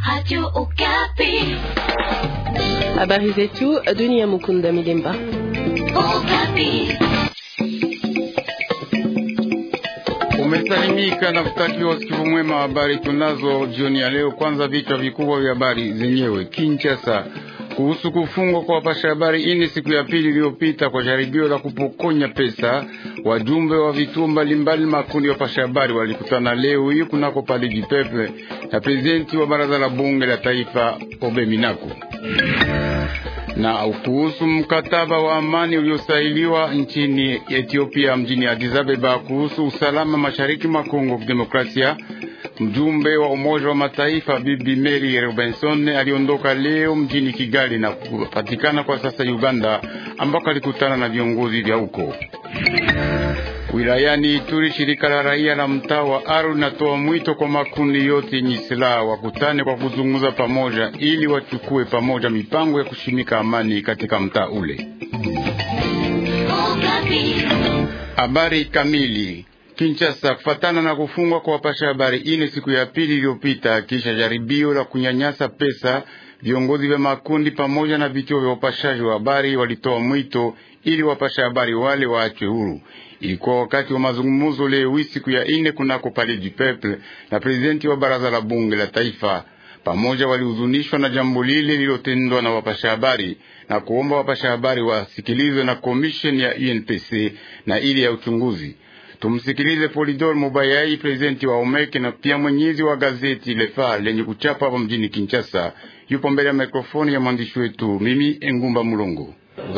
Radio Okapi. Habari zetu Dunia Mukunda Milemba. Okapi. Umesalimika na kutakiwa usikivu mwema. Habari tunazo jioni ya leo. Kwanza vichwa vikubwa vya habari zenyewe. Kinshasa, kuhusu kufungwa kwa wapasha habari ine siku ya pili iliyopita kwa jaribio la kupokonya pesa. Wajumbe wa vituo mbalimbali makundi ya wapasha habari walikutana leo hii kunako Palais du Peuple na prezidenti wa baraza la bunge la taifa Obe Minaku na kuhusu mkataba wa amani uliosailiwa nchini Ethiopia mjini Addis Ababa kuhusu usalama mashariki mwa Kongo Demokrasia. Mjumbe wa Umoja wa Mataifa Bibi Mary Robinson aliondoka leo mjini Kigali na kupatikana kwa sasa Uganda, ambako alikutana na viongozi vya huko. Wilayani Ituri, shirika la raia la mtaa wa Aru linatoa mwito kwa makundi yote yenye silaha wakutane kwa kuzungumza pamoja, ili wachukue pamoja mipango ya kushimika amani katika mtaa ule. Habari kamili Kinshasa, kufatana na kufungwa kwa wapasha habari ine siku ya pili iliyopita, kisha jaribio la kunyanyasa pesa, viongozi vya makundi pamoja na vituo vya upashaji wa habari walitoa mwito ili wapasha habari wale waachwe huru. Ilikuwa wakati wa mazungumzo leo hii siku ya ine kunako Palais du Peuple na prezidenti wa baraza la bunge la taifa. Pamoja walihuzunishwa na jambo lile lilotendwa na wapasha habari na kuomba wapasha habari wasikilizwe na komisheni ya UNPC na ile ya uchunguzi. Tumsikilize Polidor Mubayai, prezidenti wa Omeke na pia mwenyezi wa gazeti Le Phare lenye kuchapa hapa mjini Kinshasa. Yupo mbele ya mikrofoni ya mwandishi wetu mimi Engumba Mulongo.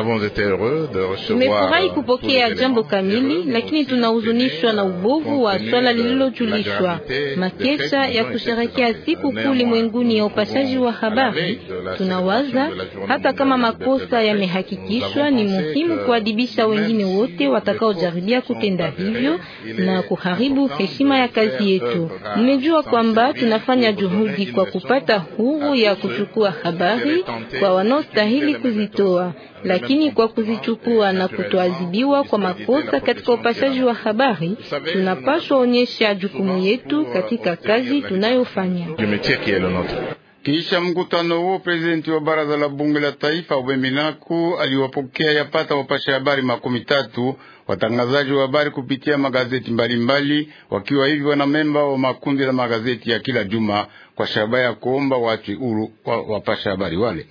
Tumefurahi kupokea jambo kamili, lakini tunahuzunishwa na ubovu wa swala lililojulishwa. Makesha ya kusherekea siku kuu ulimwenguni ya upashaji wa habari, tunawaza hata kama makosa yamehakikishwa, ni muhimu kuadibisha wengine wote watakaojaribia kutenda hivyo na kuharibu heshima ya kazi yetu. Mmejua kwamba tunafanya juhudi kwa kupata huru ya kuchukua habari kwa wanaostahili kuzitoa lakini kwa kuzichukua na kutoadhibiwa kwa makosa katika upashaji wa habari, tunapaswa onyesha jukumu yetu katika kazi tunayofanya. Kisha mkutano huo, prezidenti wa baraza la bunge la taifa Ubeminaku aliwapokea yapata wapasha habari makumi tatu watangazaji wa habari kupitia magazeti mbalimbali mbali, wakiwa hivi wana memba wa makundi la magazeti ya kila juma kwa shabaha ya kuomba wachwe huru wapasha habari wale.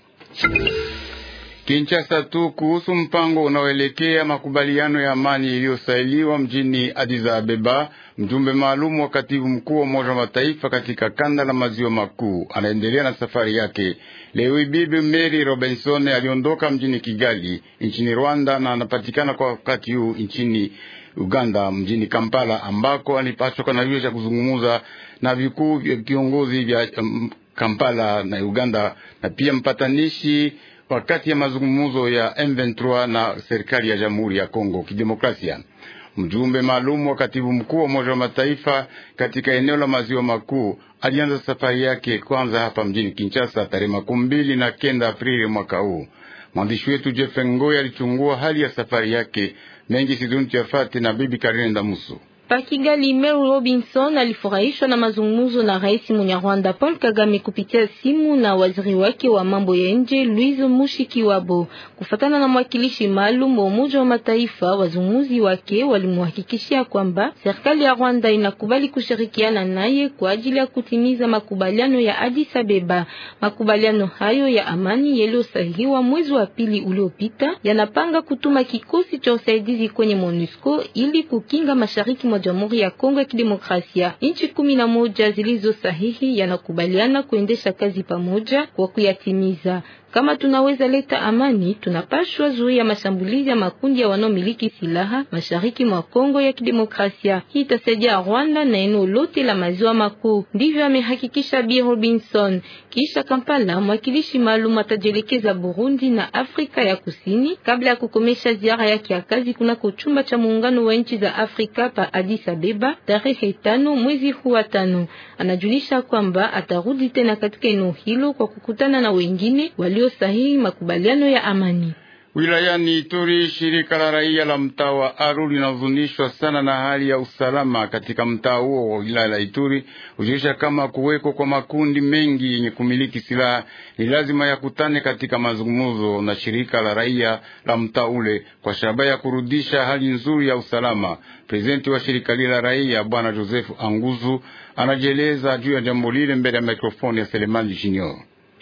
Kinshasa tu kuhusu mpango unaoelekea makubaliano ya amani iliyosailiwa mjini Addis Ababa. Mjumbe maalum wa katibu mkuu wa Umoja wa Mataifa katika kanda la maziwa makuu anaendelea na safari yake leo. Bibi Mary Robinson aliondoka mjini Kigali nchini Rwanda na anapatikana kwa wakati huu nchini Uganda mjini Kampala, ambako alipaswa kana hiyo cha kuzungumza na vikuu vya viongozi vya um, Kampala na Uganda na pia mpatanishi wakati ya mazungumzo ya M23 na serikali ya Jamhuri ya Kongo Kidemokrasia. Mjumbe maalum wa katibu mkuu wa Umoja wa Mataifa katika eneo la maziwa makuu alianza safari yake kwanza hapa mjini Kinshasa tarehe makumi mbili na kenda Aprili mwaka huu. Mwandishi wetu Jeff Ngoi alichungua hali ya safari yake mengi siduni tuyafate na bibi Karine Ndamuso. Pa Kigali, Mary Robinson alifurahishwa na mazungumzo na Rais Munyarwanda Paul Kagame kupitia simu na waziri wake wa mambo ya nje Louise Mushikiwabo. Kufatana na mwakilishi maalum wa Umoja wa Mataifa, wazungumzi wake walimhakikishia kwamba serikali ya Rwanda inakubali kushirikiana naye kwa ajili ya kutimiza makubaliano ya Addis Abeba. Makubaliano hayo ya amani yaliyosahihiwa mwezi wa pili uliopita yanapanga kutuma kikosi cha usaidizi kwenye MONUSCO ili kukinga mashariki mwa Jamhuri ya Kongo ya Kidemokrasia. Nchi kumi na moja zilizo sahihi yanakubaliana kuendesha kazi pamoja kwa kuyatimiza. Kama tunaweza leta amani, tunapashwa zuia mashambulizi ya makundi ya wanaomiliki silaha mashariki mwa Kongo ya Kidemokrasia. Hii itasaidia Rwanda na eneo lote la maziwa makuu. Ndivyo amehakikisha Bi Robinson. Kisha Kampala, mwakilishi maalum atajielekeza Burundi na Afrika ya Kusini kabla ya kukomesha ziara yake ya kazi kunako chumba cha muungano wa nchi za Afrika pa Addis Abeba tarehe tano mwezi huu wa tano. Anajulisha kwamba atarudi tena katika eneo hilo kwa kukutana na wengine walio sahihi makubaliano ya amani. Wilayani Ituri, shirika la raia la mtaa wa Aru linahuzunishwa sana na hali ya usalama katika mtaa huo wa wilaya la Ituri, hujulisha kama kuweko kwa makundi mengi yenye kumiliki silaha ni lazima yakutane katika mazungumzo na shirika la raia la mtaa ule kwa shabaha ya kurudisha hali nzuri ya usalama. Prezidenti wa shirika lile la raia Bwana Joseph Anguzu anajieleza juu ya jambo lile mbele ya mikrofoni ya Selemani Junior.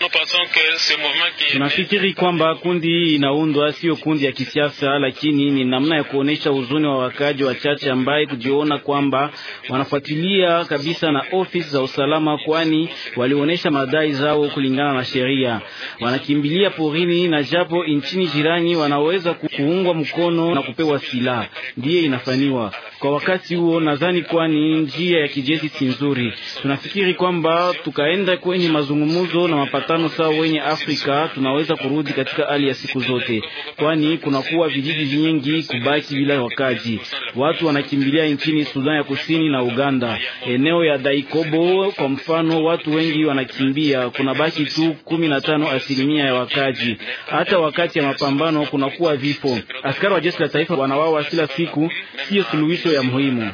Tunafikiri kwamba kundi hii inaundwa sio kundi ya kisiasa, lakini ni namna ya kuonesha huzuni wa wakaji wachache ambaye kujiona kwamba wanafuatilia kabisa na ofisi za usalama, kwani walionyesha madai zao kulingana na sheria. Wanakimbilia porini, na japo nchini jirani wanaweza kuungwa mkono na kupewa silaha, ndiye inafanywa kwa wakati huo. Nadhani kwani njia ya kijeshi si nzuri. Tunafikiri kwamba tukaenda kwenye mazungumzo na mapatano sawa wenye Afrika tunaweza kurudi katika hali ya siku zote, kwani kunakuwa vijiji vingi kubaki bila wakaji. Watu wanakimbilia nchini Sudan ya Kusini na Uganda, eneo ya Daikobo kwa mfano, watu wengi wanakimbia, kuna baki tu kumi na tano asilimia ya wakaji. Hata wakati ya mapambano kunakuwa vifo. Askari wa jeshi la taifa wanawawa kila siku, siyo suluhisho ya muhimu.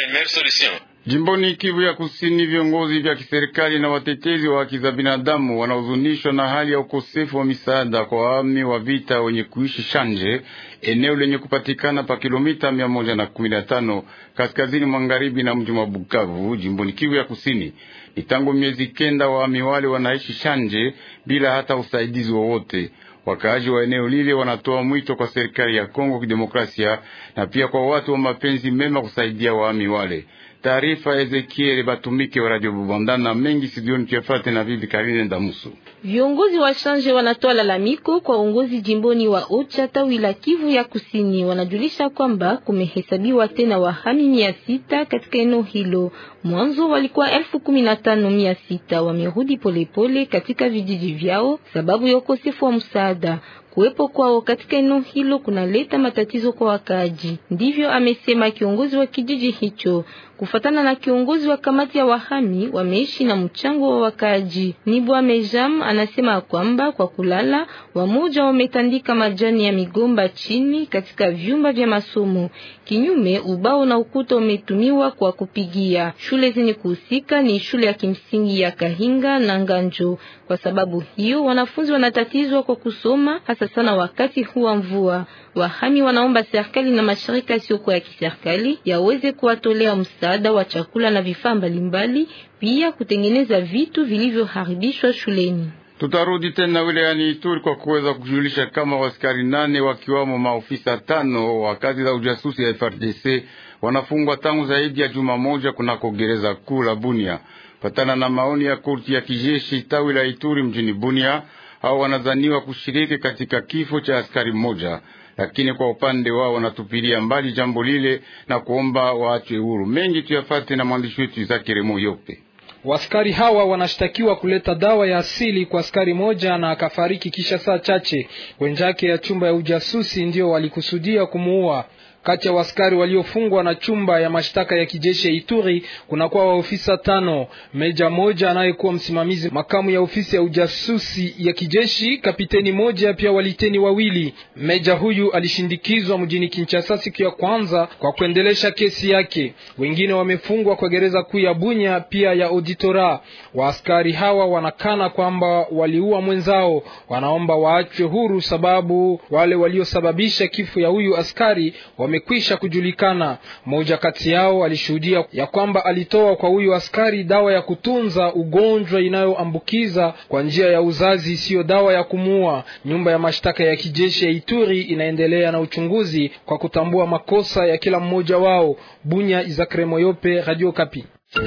Jimboni Kivu ya Kusini, viongozi vya kiserikali na watetezi wa haki za binadamu wanahuzunishwa na hali ya ukosefu wa misaada kwa wahami wa vita wenye kuishi Shanje, eneo lenye kupatikana pa kilomita mia moja na kumi na tano kaskazini magharibi na mji wa Bukavu, jimboni Kivu ya Kusini. Ni tangu miezi kenda wahami wale wanaishi Shanje bila hata usaidizi wowote. Wakaaji wa eneo lile wanatoa mwito kwa serikali ya Kongo Kidemokrasia na pia kwa watu wa mapenzi mema kusaidia wahami wale. Taarifa Ezekiel Batumike wa Radio Bubandana mengi sidioni tuyafate na bibi Karine Ndamusu. Viongozi wa Shanje wanatoa lalamiko kwa uongozi jimboni wa Ocha tawi la Kivu ya Kusini. Wanajulisha kwamba kumehesabiwa tena wahami mia sita katika eneo hilo. Mwanzo walikuwa elfu kumi na tano mia sita wamerudi polepole katika vijiji vyao sababu ya ukosefu wa msaada. Kuwepo kwao katika eneo hilo kunaleta matatizo kwa wakaaji, ndivyo amesema kiongozi wa kijiji hicho. Kufatana na kiongozi wa kamati ya wahami, wameishi na mchango wa wakaaji. Nibwa Mejam anasema kwamba kwa kulala, wamoja wametandika majani ya migomba chini katika vyumba vya masomo. Kinyume, ubao na ukuta umetumiwa kwa kupigia. Shule zenye kuhusika ni shule ya kimsingi ya Kahinga na Nganjo. Kwa sababu hiyo, wanafunzi wanatatizwa kwa kusoma hasa sana wakati huu wa mvua. Wahami wanaomba serikali na mashirika yasiyokuwa ya kiserikali yaweze kuwatolea msaada wa chakula na vifaa mbalimbali, pia kutengeneza vitu vilivyoharibishwa shuleni. Tutarudi tena wilayani Ituri kwa kuweza kujulisha kama waskari nane wakiwamo maofisa tano wa kazi za ujasusi ya FRDC wanafungwa tangu zaidi ya juma moja kunako gereza kuu la Bunia, patana na maoni ya korti ya kijeshi tawi la Ituri mjini Bunia. Hao wanazaniwa kushiriki katika kifo cha askari mmoja, lakini kwa upande wao wanatupilia mbali jambo lile na kuomba waachwe huru. Mengi tuyafate na mwandishi wetu Zakiremo Yope. Waskari hawa wanashtakiwa kuleta dawa ya asili kwa askari moja na akafariki kisha saa chache. Wenzake ya chumba ya ujasusi ndio walikusudia kumuua. Kati ya waskari waliofungwa na chumba ya mashtaka ya kijeshi ya Ituri kunakuwa waofisa tano, meja moja anayekuwa msimamizi makamu ya ofisi ya ujasusi ya kijeshi, kapiteni moja, pia waliteni wawili. Meja huyu alishindikizwa mjini Kinshasa siku ya kwanza kwa kuendelesha kesi yake. Wengine wamefungwa kwa gereza kuu ya Bunya, pia ya auditora. Waaskari hawa wanakana kwamba waliua mwenzao, wanaomba waachwe huru sababu wale waliosababisha kifo ya huyu askari wamekwisha kujulikana. Mmoja kati yao alishuhudia ya kwamba alitoa kwa huyu askari dawa ya kutunza ugonjwa inayoambukiza kwa njia ya uzazi, siyo dawa ya kumuua. Nyumba ya mashtaka ya kijeshi ya Ituri inaendelea na uchunguzi kwa kutambua makosa ya kila mmoja wao. Bunya, Izakre Moyope, Radio Kapi.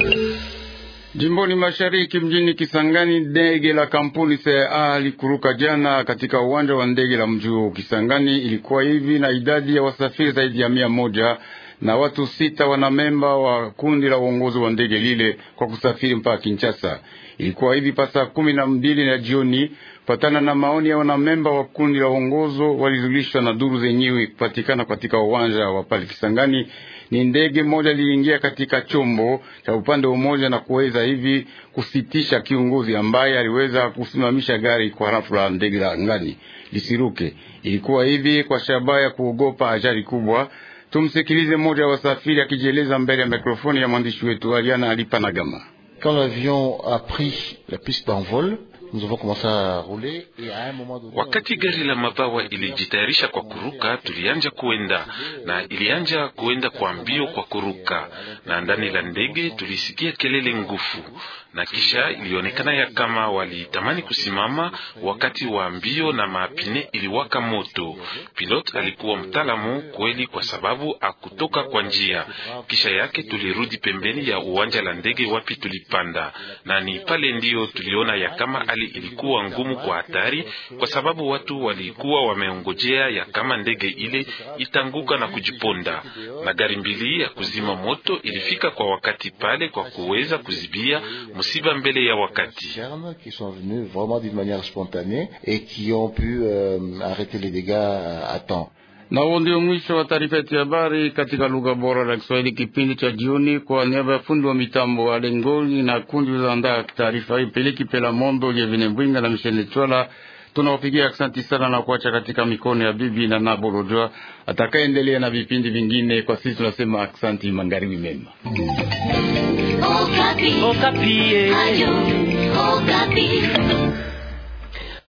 Jimboni mashariki mjini Kisangani, ndege la kampuni CAA likuruka jana katika uwanja wa ndege la mji huo Kisangani. Ilikuwa hivi na idadi ya wasafiri zaidi ya mia moja na watu sita wanamemba wa kundi la uongozi wa ndege lile kwa kusafiri mpaka Kinshasa. Ilikuwa hivi pasa kumi na mbili na jioni, patana na maoni ya wanamemba wa kundi la uongozo walizulishwa na duru zenyewe kupatikana katika uwanja wa pale Kisangani. Ni ndege moja liingia katika chombo cha upande mmoja na kuweza hivi kusitisha kiongozi ambaye aliweza kusimamisha gari kwa rafla ndege la angani lisiruke. Ilikuwa hivi kwa shabaha ya kuogopa ajali kubwa. Tumsikilize mmoja wa wasafiri akijieleza mbele ya mikrofoni ya mwandishi wetu Aliana Alipanagama. Quand l'avion a pris la piste d'envol, nous avons commencé à rouler et à un moment donné, Wakati gari la mabawa ilijitayarisha kwa kuruka, tulianja kuenda na ilianja kuenda kwa mbio kwa kuruka, na ndani la ndege tulisikia kelele ngufu, na kisha ilionekana ya kama walitamani kusimama wakati wa mbio na maapine iliwaka moto. Pilot alikuwa mtaalamu kweli, kwa sababu akutoka kwa njia. Kisha yake tulirudi pembeni ya uwanja la ndege wapi tulipanda, na ni pale ndiyo tuliona ya kama hali ilikuwa ngumu kwa hatari, kwa sababu watu walikuwa wameongojea ya kama ndege ile itanguka na kujiponda, na gari mbili ya kuzima moto ilifika kwa wakati pale kwa kuweza kuzibia msiba mbele ya wakati. internes qui sont venus vraiment d'une manière spontanée et qui ont pu euh, arrêter les dégâts à temps. Na huo ndio mwisho wa taarifa yetu ya habari katika lugha bora la Kiswahili, kipindi cha jioni. Kwa niaba ya fundi wa mitambo wa Lengoli na kundi liloandaa taarifa hii, Peliki Pela Mondo, Jevine Mbwinga na Michele Chwala, tunawapigia asanti sana na kuacha katika mikono ya bibi na Nabolojwa atakayeendelea na vipindi vingine. Kwa sisi tunasema asanti, magharibi mema. Okapi. Okapi. Ayo, Okapi.